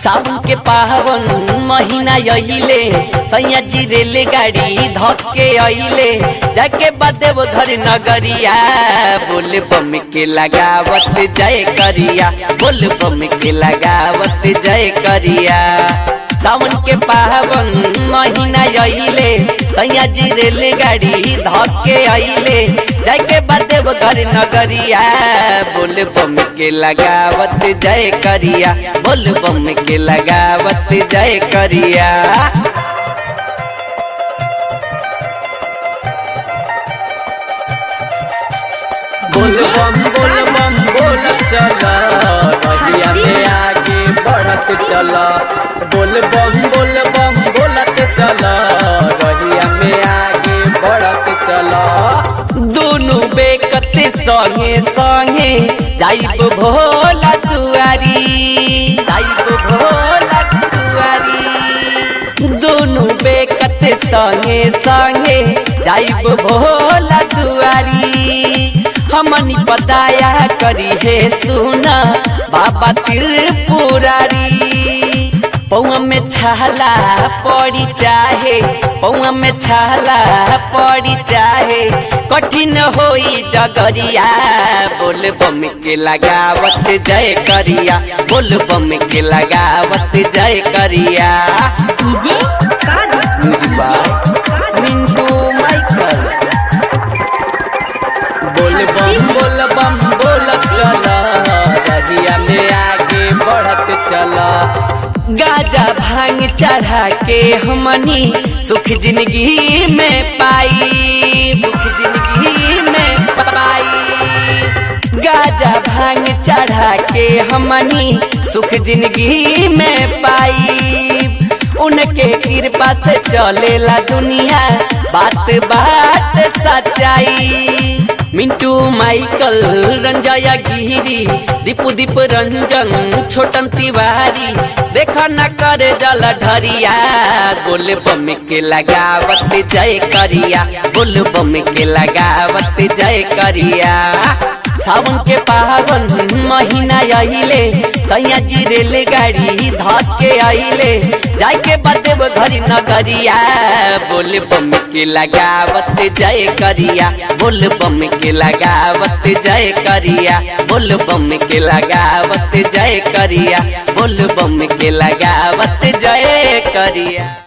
सावन के पावन महीना अइले सैया जी रेलगाड़ी धके अइले जाके बदेव घर नगरिया बोल बम के लगावत जय करिया बोल बम के लगावत जय करिया सावन के पावन महीना अइले सैया जी रेलगाड़ी धके अइले जाके बदेव घर नगरिया बोल बम के लगावत जय करिया बोल बम के लगावत जय करिया बोल बम बोल बम बोल चला रहिया में आगे बढ़त चला बोल बम बोल बम बोलत चला रहिया में आगे बढ़त चला दोनों बेकते संगे संगे जाइब भोला दुआरी जाइब भोला दुआरी दोनों बेकते संगे संगे जाइब भोला दुआरी हमनी बताया करी है सुना बाबा त्रिपुरारी पौआ में छाला पड़ी चाहे पौआ में छाला पड़ी चाहे कठिन होई डगरिया बोल बम के लगावत जय करिया बोल बम के लगावत जय करिया डीजे कादर म्यूजिक बाय मिंटू माइकल बोल बम बोल बम बोल चला रहिया में आगे बढ़त चला गाजा भांग चढ़ा के हमनी सुख जिंदगी में पाई सुख जिंदगी में पाई गाजा भांग चढ़ा के हमनी सुख जिंदगी में पाई उनके कृपा से चलेला दुनिया बात बात सच्चाई मिंटू माइकल रंजया गिरी दीपू दीप रंजन छोटन तिवारी देखा न करे जल ढरिया बोल बम के लगावत जय करिया बोल बम के लगावत जय करिया सावन के पावन महीना अइले सैया जी रेलगाड़ी धके अइले जाके बदेव घरी नगरिया बोल बम के लगावत जय करिया बोल बम के लगावत जय करिया बोल बम के लगावत जय करिया बोल बम के लगावत जय करिया